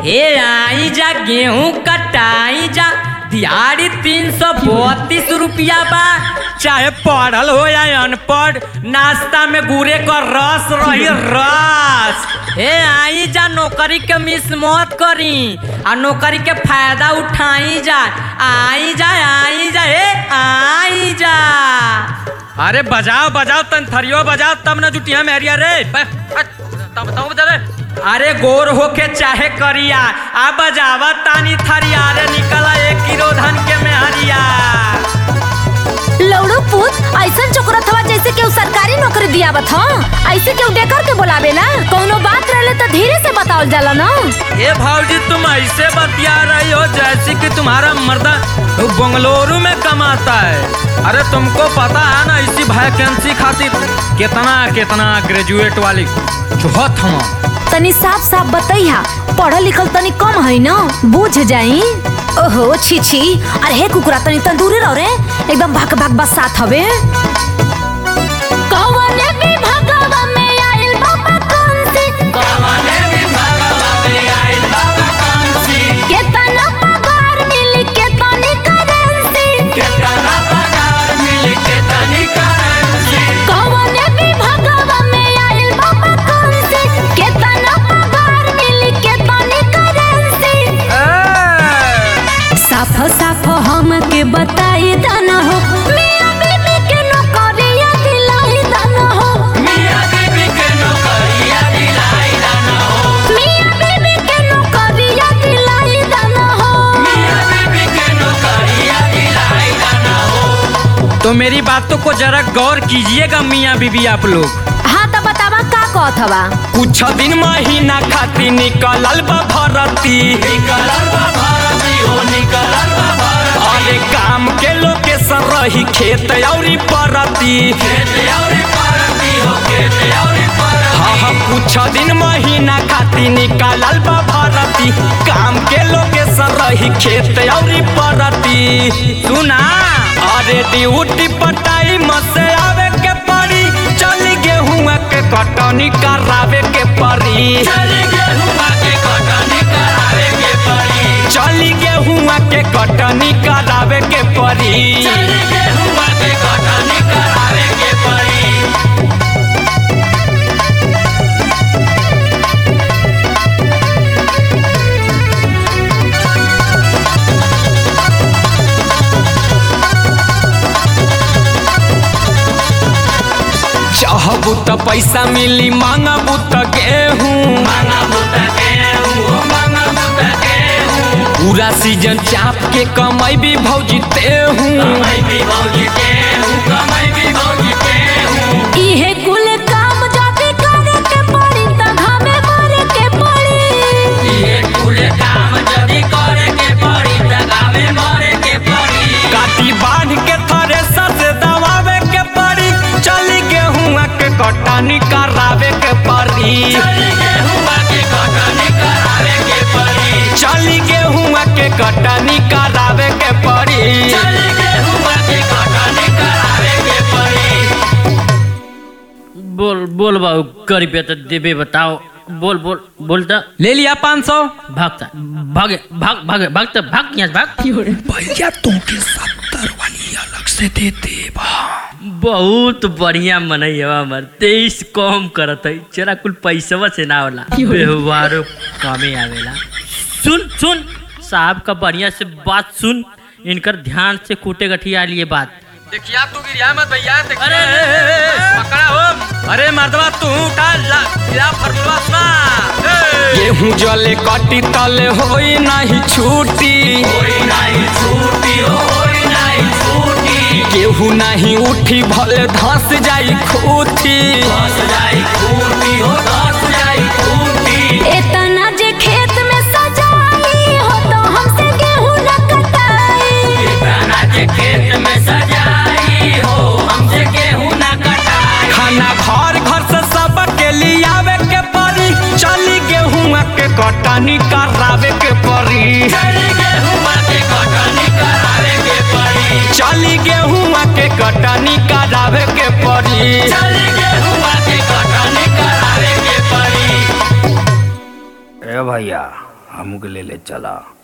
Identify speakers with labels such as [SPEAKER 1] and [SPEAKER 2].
[SPEAKER 1] ए आई जा गेहूं कटाई जा दिहाड़ी तीन सौ बत्तीस रुपया बा चाहे पढ़ल हो या अनपढ़ नाश्ता में गुरे का रस रही रस ए आई जा नौकरी के मिस मत करी आ नौकरी के फायदा उठाई जा आई जा आई जा ए आई जा
[SPEAKER 2] अरे बजाओ बजाओ तन थरियो बजाओ तब न जुटिया में हरिया रे ब- हट, तब बताओ बता रे
[SPEAKER 1] अरे गोर होके चाहे करिया आ बजावा तानी थरिया रे निकला एक किलो धन के में हरिया
[SPEAKER 3] लौड़ू पूत ऐसन चोकरत हवा जैसे केहू सरकारी नौकरी दियावत ह ऐसे केहू डेकर के बोलावेला कौनो बात रहले तो धीरे से बतावल जाला ना
[SPEAKER 2] ए भाऊजी तुम ऐसे बतिया रही हो जैसे कि तुम्हारा मर्दा बंगलुरु में कमाता है अरे तुमको पता है ना इसी वैकेंसी खातिर कितना कितना ग्रेजुएट वाली चुहत हम
[SPEAKER 3] तनी साफ साफ बतैहा पढ़ल लिखल तनी कम है ना बूझ जाई ओहो छी छी अरे हे कुकुरा तनी तन दूरे रहो रे एकदम भाग भाग बस साथ हवे कौने विभागवा में आइल बाबा कौन सी केतना पगार मिली केतनी करेंसी कौने विभागवा में आइल बाबा कौन सी केतना पगार मिली केतनी करेंसी साफ साफ हमके बताई दाना हो मियां बीबी के नौकरिया दिलाई दाना हो मियां बीबी के नौकरिया दिलाई दाना हो
[SPEAKER 2] तो मेरी बातों को जरा गौर कीजिएगा मियाँ बीबी आप लोग
[SPEAKER 3] हाँ तो बतावा का कहत हवा
[SPEAKER 2] कुछ दिन महीना खातिर निकलल बा भरती अरे काम के लोकेशन रही खेत औरी परती हाँ हाँ कुछ दिन महीना खातिर निकलल बा भरती काम के लोकेशन रही खेत औरी परती सुना अरे ड्यूटी पटाई मसे आवे के पड़ी चल गेहुआ के कटनी करावे के पड़ी चली गेहुआ के कटनी करावे के पड़ी चली गेहुआ के कटनी करावे के पड़ी चली गेहुआ के कटनी करावे के पड़ी चाहबू त पैसा मिली मांगबू त गेहूं पूरा सीजन चाप के कमाई भी भौजी तेहूं
[SPEAKER 3] इहे कुल काम जाति करे के पड़ी त घामे मरे के पड़ी
[SPEAKER 2] काटी बांध के थ्रेसर से दबावे के पड़ी चली गेहुआ के कटनी करावे के पड़ी चली गेहुआ के कटनी करावे के पड़ी चली गेहुआ के कटनी करावे के पड़ी चली गेहुआ के कटनी करावे के पड़ी
[SPEAKER 4] बोल बोल बाबू गरीब तो देबे बताओ बोल बोल बोलता
[SPEAKER 2] ले लिया पाँच सौ
[SPEAKER 4] भागता भागे भाग भागे भागता भाग यहाँ से भाग
[SPEAKER 2] भैया तुमके सत्तर वाली अलग से दे दे
[SPEAKER 4] बहुत बढ़िया मनई हवा हमर तेईस कम करत है चला कुल पैसवा से ना होला व्यवहारो कमे आवेला सुन सुन साहब का बढ़िया से बात सुन इनकर ध्यान से कूटे गठिया लिए बात
[SPEAKER 2] देखिया तू गिरिया मत भैया देखिया।
[SPEAKER 4] अरे, अरे, अरे, अरे।
[SPEAKER 2] पकड़ा हो अरे मर्दवा तू उठा ला ला फरमुला सुना गेहूं जले कटी तले होई नहीं छूटी होई नहीं छूटी होई नहीं छूटी गेहूं नहीं उठी भले धस जाई खूटी धस जाई खूटी हो धस जाई खूटी
[SPEAKER 3] इतना जे खेत में सजाई हो तो हमसे गेहूं न कटाई
[SPEAKER 2] खाना के खेत में सजाई हो हमसे गेहूं ना कटाई खाना घर घर से सब के लियावे के पड़ी चली गेहूं के कटनी करावे के पड़ी चली गेहूं के कटनी करावे के पड़ी चली गेहूं के कटनी करावे के पड़ी चली गेहूं के कटनी करावे के पड़ी
[SPEAKER 5] ए भैया
[SPEAKER 2] हमू के ले ले चला